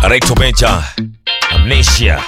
Rachel Benja, Amnesia.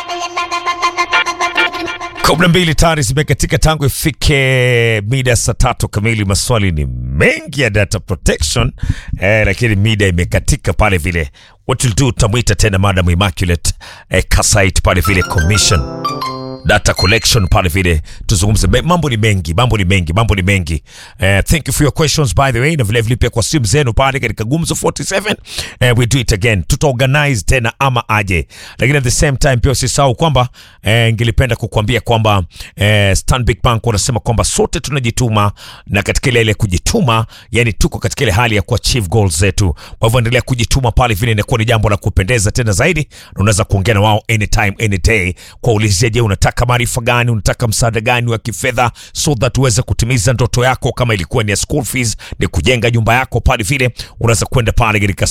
kumi na mbili tayari zimekatika tangu ifike mida saa tatu kamili. Maswali ni mengi ya data protection eh, lakini mida imekatika pale vile. What we'll do, tutamwita tena Madam Immaculate eh, Kasait pale vile commission data collection pale vile tuzungumze. Me- Mambo ni mengi, mambo ni mengi, mambo ni mengi. Uh, thank you for your questions by the way, na vile vile pia kwa simu zenu pale katika Gumzo 47 uh, we do it again, tuta organize tena ama aje, lakini at the same time pia usisahau kwamba uh, ngelipenda kukuambia kwamba uh, Stanbic Bank wanasema kwamba sote tunajituma, na katika ile ile kujituma, yani tuko katika ile hali ya kuachieve goals zetu. Kwa hivyo endelea kujituma pale vile, inakuwa ni jambo la kupendeza tena zaidi, na unaweza kuongea na wao anytime any day kwa ulizia, je, unataka maarifa gani, unataka msaada gani wa kifedha, so that uweze kutimiza ndoto yako. Kama ilikuwa ni ya school fees, ni kujenga nyumba yako pale vile, unaweza kwenda pale katika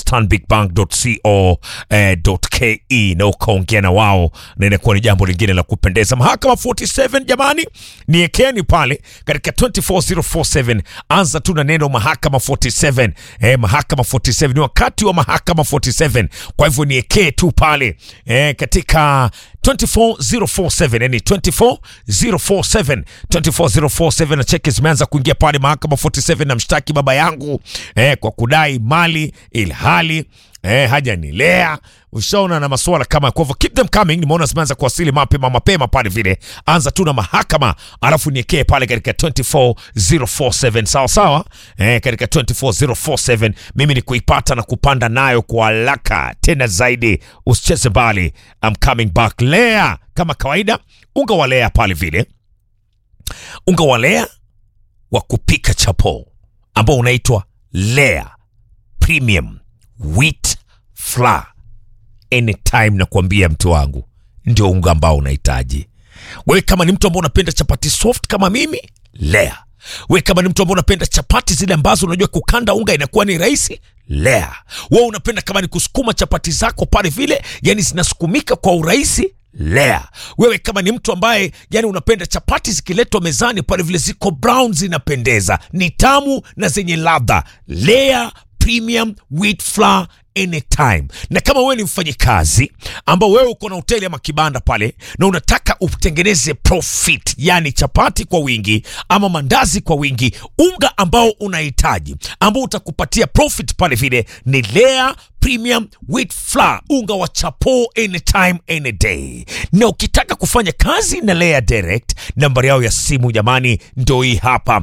stanbicbank.co.ke na ukaongea na wao, na inakuwa ni jambo lingine la kupendeza. Mahakama 47 jamani, niekeni pale katika 24047 anza tu na neno mahakama 47. Eh, mahakama 47 ni wakati wa mahakama 47, kwa hivyo niekee tu pale eh, katika 24047 yani 24047 24047 na cheki zimeanza kuingia pale mahakama 47 na mshtaki baba yangu eh, kwa kudai mali ilhali eh, hajanilea ushaona na masuala kama kwa hivyo keep them coming nimeona zimeanza kuwasili mapema mapema pale vile anza tu na mahakama alafu niekee pale katika 24047 sawa sawa eh, katika 24047 mimi ni kuipata na kupanda nayo kwa haraka tena zaidi usicheze mbali I'm coming back lea kama kawaida unga wa lea pale vile unga wa lea wa kupika chapo ambao unaitwa lea premium wheat flour anytime na kuambia mtu wangu ndio unga ambao unahitaji wewe kama ni mtu ambao unapenda chapati soft kama mimi lea wewe kama ni mtu ambao unapenda chapati zile ambazo unajua kukanda unga inakuwa ni rahisi lea wewe unapenda kama ni kusukuma chapati zako pale vile yani zinasukumika kwa urahisi lea wewe kama ni mtu ambaye yani unapenda chapati zikiletwa mezani pale vile ziko brown zinapendeza ni tamu na zenye ladha lea premium wheat flour anytime na kama wewe ni mfanyikazi ambao wewe uko na hoteli ama kibanda pale na unataka utengeneze profit yani chapati kwa wingi ama mandazi kwa wingi unga ambao unahitaji ambao utakupatia profit pale vile ni lea premium wheat flour unga wa chapo anytime any day na ukitaka kufanya kazi na lea direct nambari yao ya simu jamani ndo hii hapa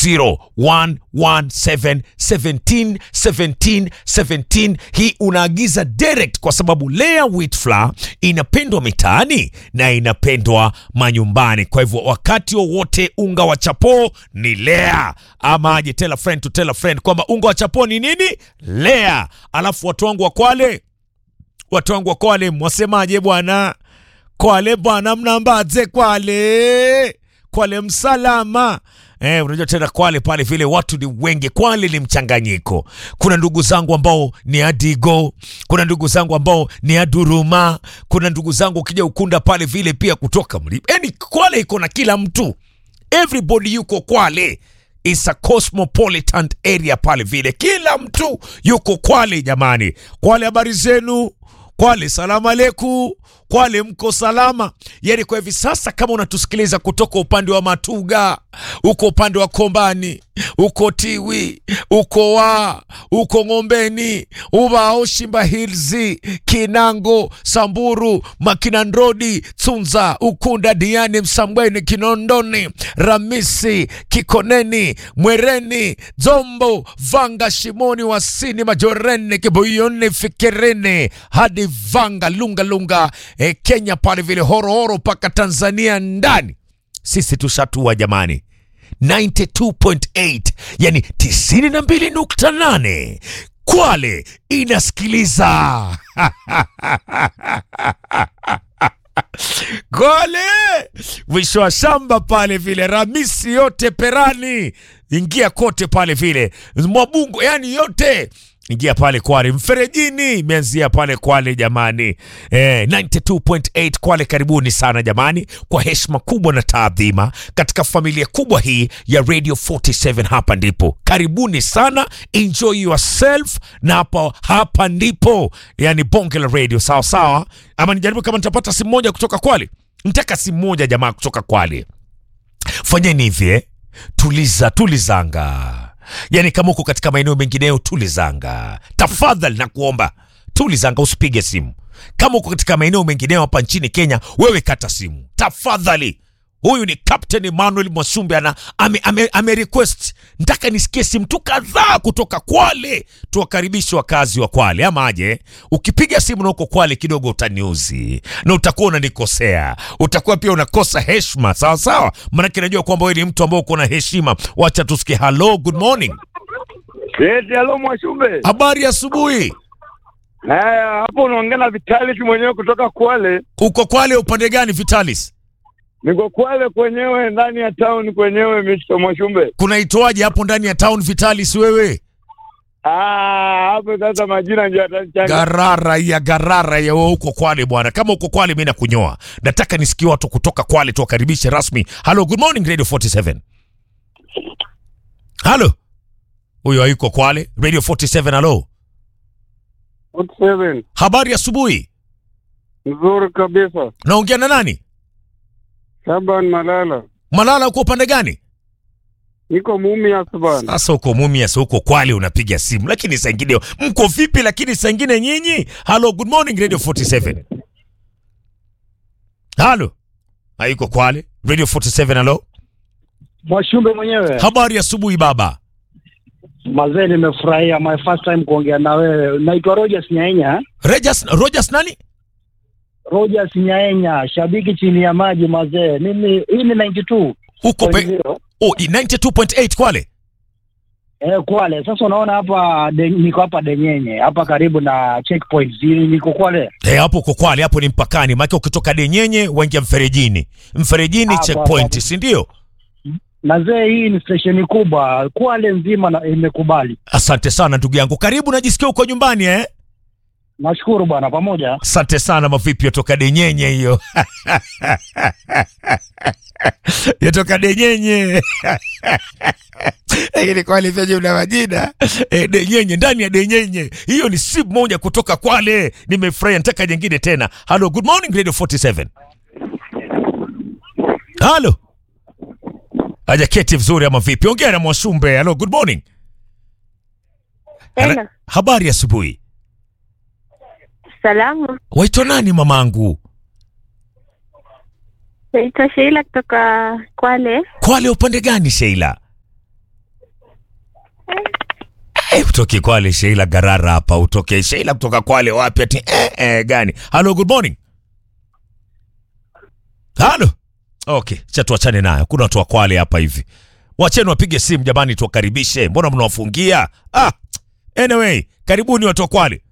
0117 17 17 17 hii unaagiza direct kwa sababu lea wheat flour inapendwa mitaani na inapendwa manyumbani kwa hivyo wakati wowote unga wa chapo ni lea ama aje tell a friend to tell a friend kwamba unga wa chapo ni nini lea alafu watu wangu wa kwale watu wangu wa kwale mwasemaje bwana kwale bwana mnambaze kwale kwale msalama Eh, unajua tena Kwale pale vile watu ni wengi. Kwale ni mchanganyiko. Kuna ndugu zangu ambao ni Adigo, kuna ndugu zangu ambao ni Aduruma, kuna ndugu zangu ukija Ukunda pale vile pia kutoka mlima. Yaani Kwale iko na kila mtu, everybody yuko Kwale. It's a cosmopolitan area pale vile, kila mtu yuko Kwale jamani. Kwale, habari zenu? Kwale, salamu aleku. Kwale, mko salama? Yani kwa hivi sasa, kama unatusikiliza kutoka upande wa Matuga, uko upande wa Kombani, uko Tiwi, uko wa uko Ng'ombeni, Ubao, Shimba Hills, Kinango, Samburu, Makinandrodi, Tsunza, Ukunda, Diani, Msambweni, Kinondoni, Ramisi, Kikoneni, Mwereni, Zombo, Vanga, Shimoni, Wasini, Majoreni, Kibuyuni, Fikirini hadi Vanga, Lunga Lunga, eh, Kenya pale vile horohoro mpaka Tanzania ndani sisi tushatua jamani 92.8 yani 92.8 Kwale inasikiliza Kwale mwisho wa shamba pale vile Ramisi yote Perani ingia kote pale vile Mwabungo yani yote ingia pale Kwale mferejini, imeanzia pale Kwale jamani. Eh, 92.8 Kwale, karibuni sana jamani, kwa heshima kubwa na taadhima katika familia kubwa hii ya Radio 47. Hapa ndipo karibuni sana, enjoy yourself, na hapa hapa ndipo yani bonge la radio, sawa sawa. Ama nijaribu kama nitapata simu moja kutoka Kwale, nitaka simu moja jamaa kutoka Kwale. Fanyeni hivi eh, tuliza tulizanga Yaani kama uko katika maeneo mengineyo tulizanga, tafadhali na kuomba tulizanga, usipige simu. Kama uko katika maeneo mengineyo hapa nchini Kenya, wewe kata simu tafadhali. Huyu ni Captain Emmanuel Mwasumbe ana ame, ame, ame request nataka nisikie simu tu kadhaa kutoka Kwale, tuwakaribishe wakazi wa Kwale ama aje. Ukipiga simu na uko Kwale kidogo utaniuzi na utakuwa unanikosea, utakuwa pia unakosa heshima, sawa sawa, maanake najua kwamba wewe ni mtu ambao uko na heshima. Wacha tusikie. Hello, good morning, Eti halo Mwashumbe. habari ya asubuhi. Haya, hapo unaongea na Vitalis mwenyewe kutoka Kwale. Uko Kwale upande gani Vitalis? Niko Kwale kwenyewe ndani ya town kwenyewe Mr. Mwashumbe. Kunaitwaje hapo ndani ya town Vitalis wewe? Ah, hapo sasa majina ndio yatachanga. Garara ya garara ya wewe uko Kwale bwana. Kama uko Kwale mimi nakunyoa. Nataka nisikie watu kutoka Kwale tuwakaribishe rasmi. Hello, good morning Radio 47. Hello. Huyo hayuko Kwale. Radio 47 hello. Good seven. Habari ya asubuhi. Nzuri kabisa. Naongea na nani? Shaban Malala. Malala uko upande gani? Niko Mumias bana. Sasa uko Mumias huko Kwale unapiga simu. Lakini saa ingine mko vipi lakini saa ingine nyinyi? Hello, good morning Radio 47. Hello. Hayuko Kwale. Radio 47 hello. Mwashumbe mwenyewe Habari ya asubuhi baba. mazee, nimefurahia my first time kuongea na wewe. Naitwa Rogers Nyaenya, Rogers, Rogers nani? Rogers Nyaenya, shabiki chini ya maji mazee. Mimi hii ni 92 Huko pe, 0 oh, 92.8 Kwale. eh, Kwale. Sasa unaona hapa de, niko hapa Denyenye hapa karibu na checkpoint zili, niko Kwale Eh, hapo uko Kwale, hapo ni mpakani. Maana ukitoka Denyenye waingia Mferejini. Mferejini Hapo, checkpoint, hapo. si ndio? mazee. Hii ni stesheni kubwa Kwale nzima na imekubali. Asante sana ndugu yangu. Karibu najisikia uko nyumbani eh? Nashukuru bwana, pamoja Asante sana mavipi yatoka Denyenye hiyo. yatoka Denyenye. Lakini Kwale vyenye una majina. Eh, Denyenye ndani ya Denyenye. Hiyo ni simu moja kutoka Kwale. Nimefurahi nataka jingine tena. Hello, good morning Radio 47. Hello. Aja keti vizuri ama vipi? Ongea na Mwasumbe. Hello, good morning. Tena Habari ya asubuhi. salamu, Waitwa nani mamangu? naitwa Sheila kutoka Kwale. Kwale upande gani Sheila? Eh, utoke Kwale Sheila Garara hapa utoke Sheila kutoka Kwale wapi ati eh, eh, gani? Hello, good morning. Hello. Okay, cha tuachane nayo. Kuna watu wa Kwale hapa hivi. Wacheni wapige simu jamani tuwakaribishe. Mbona mnawafungia? Ah. Anyway, karibuni watu wa Kwale.